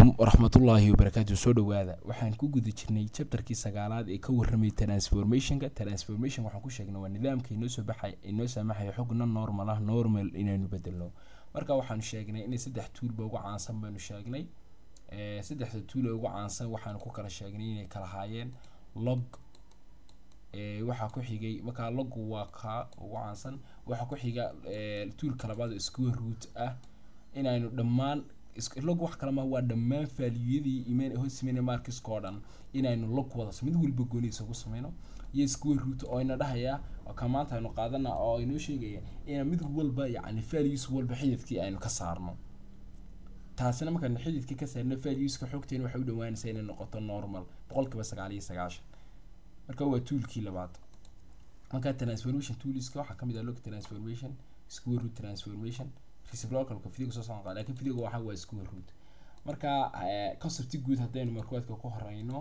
calaykum waraxmatullaahi wabarakaatu soo dhowaada waxaan ku guda jirnay chapterkii sagaalaad ee ka warramay transformationka transformation waxaan ku sheegnay waa nidaamka inoo soo baxay inoo saamaxaya xogna normal ah normal inaynu bedelno marka waxaanu sheegnay inay saddex tuulba ugu caansan baynu sheegnay saddexda tuul ee ugu caansan waxaanu ku kala sheegnay inay kala haayeen log waxaa ku xigay markaa loggu waa kaa ugu caansan waxaa ku xiga tuulka labaad square root ah inaynu dhammaan log wax kale ma waa dhammaan faaliyadii iman hoos imanaya markiska oo dhan inaynu log wada mid walba gooniisa ku sameyno iyo square root oo ina dhahaya ka maanta aynu qaadana oo inoo sheegaya inaan mid walba yacni values walba xididkii aynu ka saarno taasina markaan xididkii ka saarno valueska xogteena waxay u dhawaanaysaa inay noqoto normal boqolkiiba sagaal iyo sagaashan marka waa toolkii labaad marka transformation toolska waxaa kamid ah log transformation square root transformation reciprocalka fidiga soo socon laakiin fidiga waxa waa square root marka concept guud haddaynu markuwaadka ku horeyno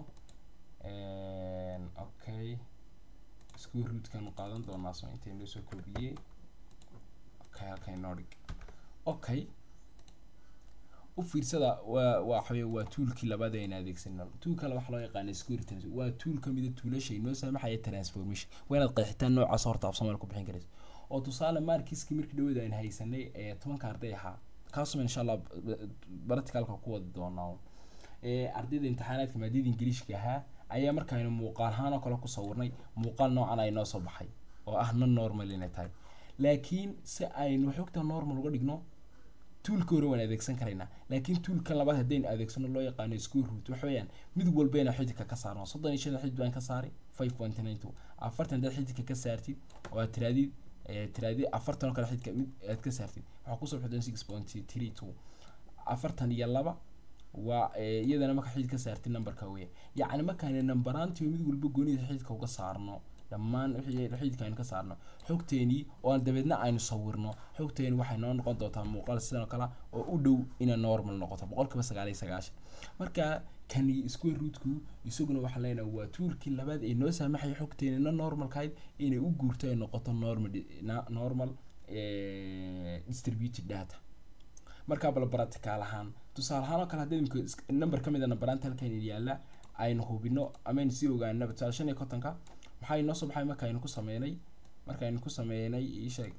okay square rootkan qaadan doonaa soo intay noo soo koobiyey okay halkay noo dhig okay u fiirsada waa waa waa toolkii labaad ayna adeegsanno toolka la waxa loo yaqaana square transformation waa tool kamid a tuulasha inoo saamaxaya transformation waa inaad qeexitaan noocaas horta af soomaali ku bixin karayso oo tusaale markiskii markii dhawada aynu haysanay ee tobanka arday ahaa kaasuma insha allah practicalka ku wadi doonaa ardayda imtixaanaadka maadada ingiliishka ahaa ayaa markaaynu muuqaal ahaan oo kale ku sawirnay muuqaal noocan ay noo soo baxay oo ah non normal inay tahay laakiin si aynu xogta normal uga dhigno tuulka hore waan adeegsan karaynaa laakiin tuulka labaad haddaynu adeegsano loo yaqaano square root waxa weeyaan mid walbayna xididka ka saarno soddon iyo shan xidid baan ka saaray five point nine two afartan haddaad xididka ka saartid oo aad tiraadid tiraadi afartan oo kale xididka mid aad ka saartid waxaa kusoo bixdeen six point three two afartan iyo laba waa iyadana marka xidid ka saartid numberka weya yacni markaayna numberaantii mid walba goonida xididka uga saarno dhammaan xididka aynu ka saarno xogteenii oo aan dabeedna aynu sawirno xogteeni waxay noo noqon doontaa muuqaal sidan oo kale oo u dhow inay normal noqoto boqolkiiba sagaal iyo sagaashan marka kani square rootku isaguna waxaan leenahay waa tuulkii labaad ee noo saamaxaya xogteeni na normalkahayd inay u guurto ay noqoto normal normal distributed data markaa bal practical ahaan tusaale ahaan oo kale haddii imika number ka mid a numberaanta halkan yaalla aynu hubino amaynu sii ogaanaba tusaale shan iyo kontonka maxaa inoo soo baxay markaaynu ku sameynay markaaynu ku sameynay isheeg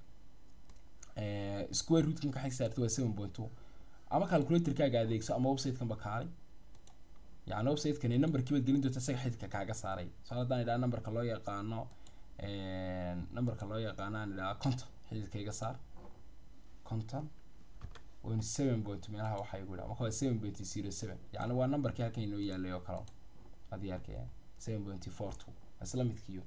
square root marka xig saartay waa seven point two ama calculatorkaaga adeegso ama websitekan ba kaalay yacni websitekan numberkii baad gelin doonta isaga xididka kaaga saaray so haddaan idhaha numberka loo yaqaano numberka loo yaqaano aan idhaha conton xididka iga saar conton wn seven point meelaha waxaa igu idhaha marka waa seven point zero seven yacni waa numberkii halkan inoo yaalay oo kale haddii arkaya seven point four two isla midkiiyo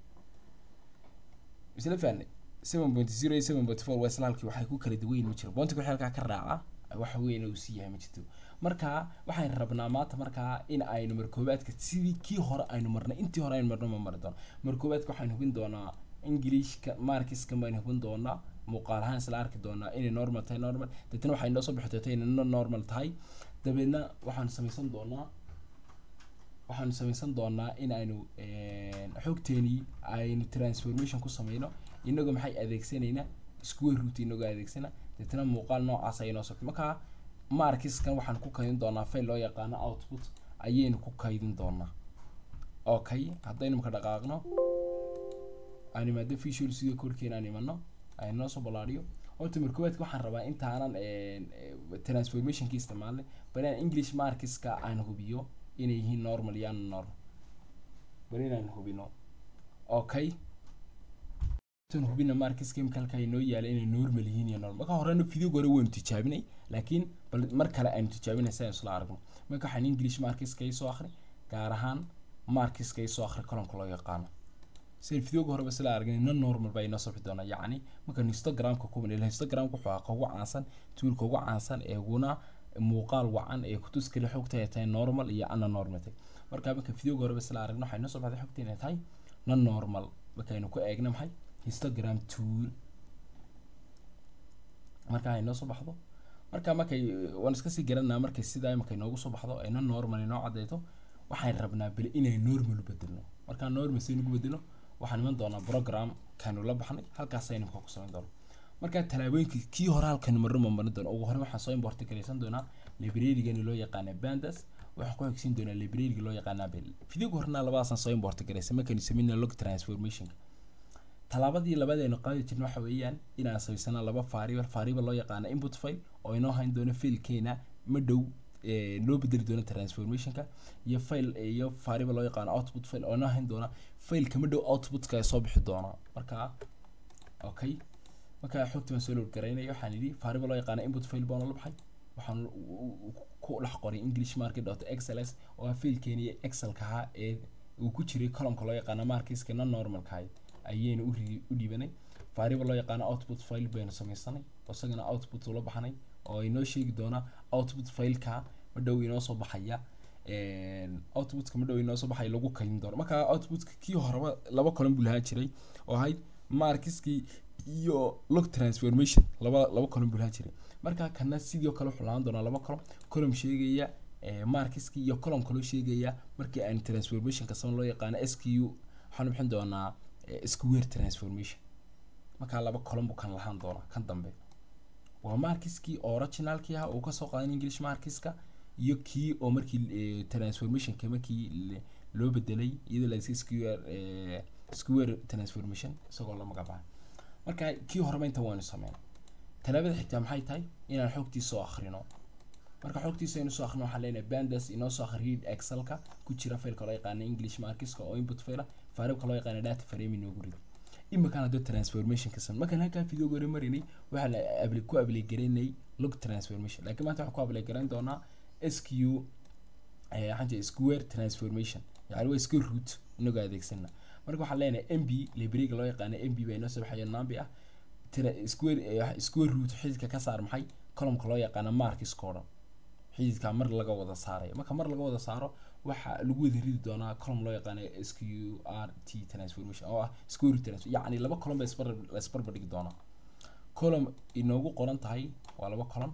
isla fahnay seven point zero iyo seven point four waa isla halkii waxay ku kala duwayn ma jiro boontiga wixii halkaa ka raaca waxa weyn uu sii yahay ma jirto marka waxaan rabnaa maanta markaa in aynu markoobaadka sidii kii hore aynu marnay intii hore aynu marno ma mari doono markoobaadka waxaynu hubin doonaa englishka markiska baynu hubin doonaa muuqaal ahaan isla arki doonaa inay normal tahay normal deetana waxay noo soo bixi doontaa inay non normal tahay dabeedna waxaanu samaysan doonaa waxaanu samaysan doonaa in aynu xogteenii aynu transformation ku sameyno inagoo maxay adeegsanaynaa square root inagoo adeegsana deetana muuqaal noocaas ay noo socto markaa markiskan waxaan ku kaydin doonaa file loo yaqaano output ayaynu ku kaydin doonaa okay haddaynu marka dhaqaaqno aan imaado visual studio korkeena aan imano aynu noo soo ballaadhiyo horta markoowaadka waxaan rabaa intaanan transformationki isticmaalnay bal inaan english markiska aan hubiyo inay yihiin normal iyo normal bal inaan hubino okay tan hubina markiska imika halkaa inoo yaala inay normal yihiin iyo normal marka horena videoga hore waynu tijaabinay laakiin bal mar kale aynu tijaabinay si aynu isla aragno marka waxaan english markiska isoo akhri gaar ahaan markiska isoo akhri colonka loo yaqaano si videoga horeba sila aragnay non normal baa inoo soo doonaa yacni markaan instagramka ku banay instagramka wuxuu ahaa ugu caansan tuulka ugu caansan ee uguna muuqaal wacan ee kutus kale xogta ay tahay normal iyo ana normal tahay marka marka videoga horeba sila aragno waxay noo soo baxday xogta inay tahay non normal markaynu ku eegno maxay instagram tool marka ay noo soo baxdo marka markay waan iska sii garanaa markay sidaa imaka inoogu soo baxdo ay non normal inoo cadeyto waxaan rabnaa beli inay normal u bedelno markaa normal si nagu bedelo waxaan iman doonaa program kanu la baxnay halkaas aynu ku samayn doono marka talaabooyinkii kii hore halkan marno ma marin doono ugu hore waxaan soo import garaysan doonaa librarygani loo yaqaana bandas waxaan ku xigsiin doonaa libraryga loo yaqaana bel fidiga horena labadaasaan soo import garaysa markaynu sameynaa log transformationka tallaabadii labadeenu qaadi jirna waxa weeyaan inaan samaysana laba variable variable loo yaqaana input file oo inoo hayn doono fiilkeena ma dhow loo bedeli doono transformationka iyo file iyo variable loo yaqaano output file oo inoo hayn doona fileka ma dhow outputka soo bixi doona marka okay marka xogta waan soo load garaynaya waxaan yidhi variable loo yaqaana input file baan la baxay waxaan ku dhex qoray english market dot xls oo ah fiilkeeni excelka ahaa ee uu ku jiray columnka loo yaqaano markiska non normalka ahayd ayaynu u dhiibanay variable loo yaqaano output file baynu samaysanay isagana output ula baxnay oo inoo sheegi doona output fileka ma dhow inoo soo baxaya outputka ma dhow inoo soo baxaya lagu kaydin doono marka outputka kii horeba laba column buu lahaan jiray oo ahayd markiskii iyo log transformation laba laba column buu lahaan jiray marka kana sidoo kale wuxuu lahaan doonaa laba column column sheegaya markiskii iyo column kaloo sheegaya markii aan transformationka sama loo yaqaano sq waxaan bixin doonaa square transformation markaa laba column buu kan lahaan doonaa kan dambe waa markiskii originalkii ahaa uu kasoo qaadan english markiska iyo kii oo markii transformationka markii loo bedelay iyadoo la square square transformation isagoo la magacaabay marka kii horeba inta waanu sameyn talaabada xigtaa maxay tahay inaan xogtii soo akhrino marka xogtiisa aynu soo akhrino waxaan leenahay bandas inoo soo akhriyay excelka ku jira failka loo yaqaana english markiska oo input faila variabka loo yaqaana data frame inoogu rido iminkaan hadda transformation ka san markaan halkaa video hore marinay waxaa la abli ku ablay garaynay log transformation laakiin maanta waxaan ku ablay garayn doonaa sq waxaan jeeda square transformation yani waa square root inagoo adeegsana marka waxaan leenahay mb librariga loo yaqaana mb baa inoo soo baxaya nambi ah square square root xididka ka saar maxay columnka loo yaqaana markiska oo dhan xididka mar laga wada saaray marka mar laga wada saaro waxa lagu wada ridi doonaa column loo yaqaano sqrt transformation oo ah square transformation yacni laba column ba isbar la isbarbar dhigi doonaa column inoogu qoran tahay waa laba column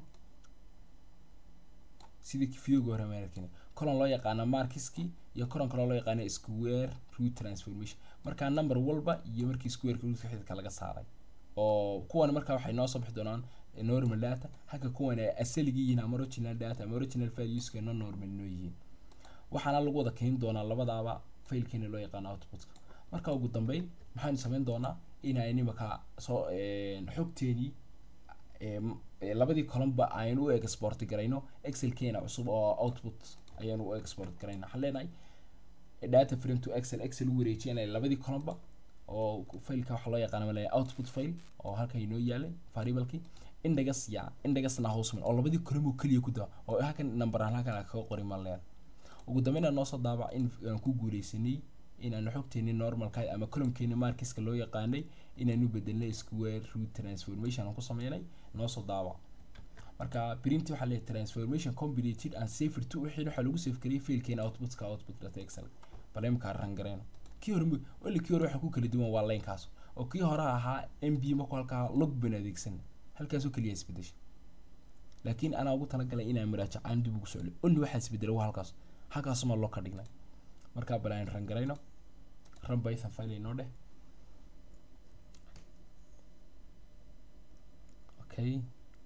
sidii videoga hore maarkin column loo yaqaano markiski iyo column kaloo loo yaqaano square root transformation marka number walba iyo markii square rootka xididka laga saaray oo kuwan marka waxay noo soo bixi doonaan normal data halka kuwan ay asaligii yihiin ama original data ama original valueska non normal noo yihiin waxaana lagu wada keeni doonaa labadaaba failkeena loo yaqaano outputka marka ugu dambeyn maxaynu samayn doonaa inaan imaka soo xogteenii labadii columnba aynu u export garayno excelkeena cusub oo output ayaanu u export garayna waxaan leenahay data frame to excel excel u wareejinaya labadii columnba oo failka waxaa loo yaqaana malaya output file oo halka inoo yaalay variablekii index ya indexna houseman oo labadii column oo keliya ku daa oo halkan number aan halkan kaga qorin maleen ugu dambeyn noo soo daabac in aan ku guuleysanay inaanu xogteeni normalka ama columnkeeni markiska loo yaqaanay inaanu bedelnay square root transformation aan ku sameynay noo soo daabac marka print waxaa leeyahay transformation completed and saved to wixii waxaa lagu save gariyay failkeena outputka output data excel bal imkaa ran gareyno kii hore wali kii hore waxaa ku kala duwan waa linekaas oo kii hore ahaa mb marku halkaa log ban adeegsan halkaasoo keliya isbedeshay laakiin anaa ugu talagalay inaan muraajacaan dib ugu socdo only waxaa isbedelay waa halkaas halkaasuma loo ka dhignay markaa bal aan ran garayno ran python file inoo dheh okay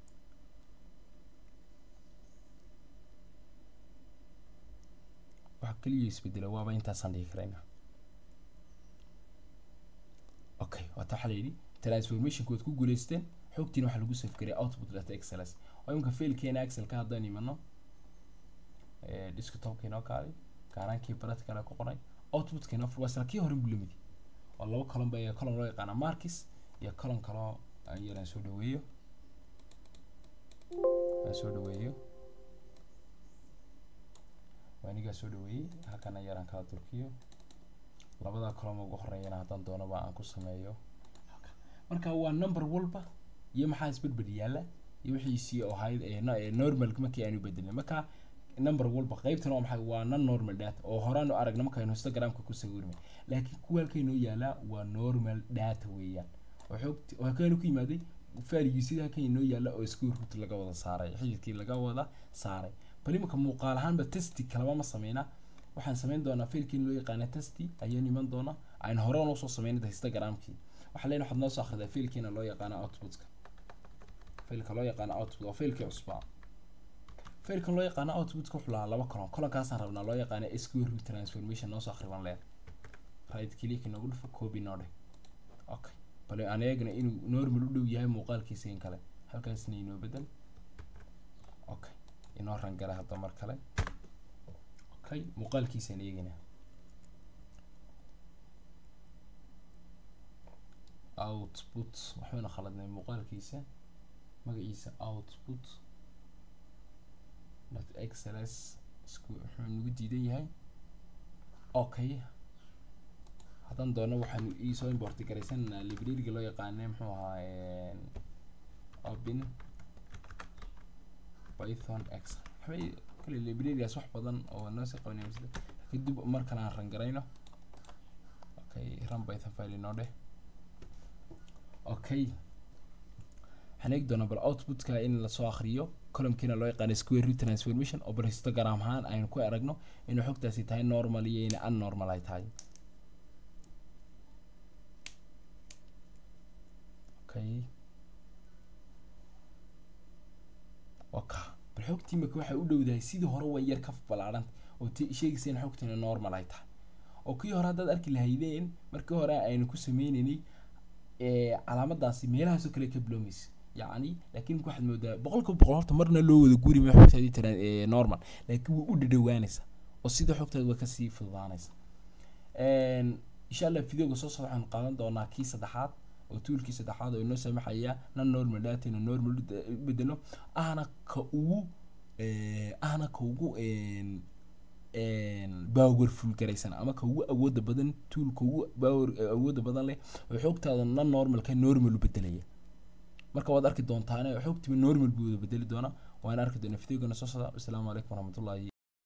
waxa keliya isbedela waaba intaasaan dhigi karayna okay waata waxaa la yidhi transformationka waad ku guuleysteen xogtiina waxaa lagu save garaya output data xls oo imika failkeena excelka haddaan imano desktopka inoo kaalay gaaraankii practical ku qoray outputka inoo waa isla kii hore buu lamid oo laba column ba column loo yaqaana markis iyo column kaloo aan yaraan soo dhaweeyo aan soo dhaweeyo anigaa soo dhaweeyey halkana yaraan kala turkiyo labada column ugu horeeyana haddaan doonaba aan ku sameeyo marka waa number walba iyo maxaa isbedbed yaalla iyo wixiisii oo ahayd normal markii aanu bedelnay marka number walba qaybtan waa maxay waa non normal data oo horaanu aragna markaynu instagramka ku sawirnay laakiin kuwa halkaynoo yaalaa waa normal data weeyaan oo xoogti oo halkaanu ku yimaaday faligii sida halkan inoo yaalla oo square root laga wada saaray xididkii laga wada saaray bal imika muuqaal ahaanba testi kalaba ma sameynaa waxaan sameyn doonaa failkii loo yaqaana testi ayaan iman doonaa aan hore noo soo sameynay instagramkii waxaa leeyahay waxaad noo soo akhridaa failkiina loo yaqaana outputka failka loo yaqaana output waa failkii cusbaa failkan loo yaqaano outputka wuxuu lahaa laba colon colonkaasaan rabnaa loo yaqaano sqr root transformation noo soo akhriban leer right click inoogu dhufo copy noo dheh okay bale aan eegna inuu normal u dhow yahay muuqaalkiisa in kale halkaasna inoo bedel okay inoo rangala hadda mar kale okay muuqaalkiisaan eegaynaa output waxbayna khaladnay muuqaalkiisa magaciisa output dot xls isku wuxuu nagu diidan yahay okay haddaan doono waxaan iisoo import garaysananaa librariga loo yaqaane muxuu ahaa open python x waxbay kale librarigaas wax badan oo noo sii qabanaya masle kadib mar kale aan ran garayno okay run python file inoo dheh okay waxaan eegi doonaa bal outputka in lasoo akriyo columnkiina loo yaqaano square root transformation oo bal histogram ahaan aynu ku aragno inuu xogtaasi tahay normal iyo inay unnormal ay tahay okay waka bal xogtii imika waxay u dhowdahay sidii hore way yar ka ballaadhanta oo t sheegaysa in xogtiina normal ay tahay oo kii hore haddaad arki lahaydeen markii hore aynu ku sameynaynay calaamadaasi meelahaasoo kale ka bilowmaysa yacni laakiin waxaad moodaa boqolkiiba boqol horta marna loo wada guuri ma xogtaadii tira normal laakiin way u dhadhawaanaysa oo sida xogtaad way kasii fududaanaysa insha allah videoga soo socda waxaan qaadan doonaa kii saddexaad oo tuulkii saddexaad oo inoo saamaxaya non normal data inuu normal u bedelo ahna ka ugu ahna ka ugu powerful garaysan ama ka ugu awooda badan toolka ugu power awooda badan leh oo xogtaada non normalka normal u bedelaya marka waad arki doontaane xogtiba normal buu wada bedeli doonaa waan arki doonaa videogana soo socda asalaamu calaykum waraxmatullahi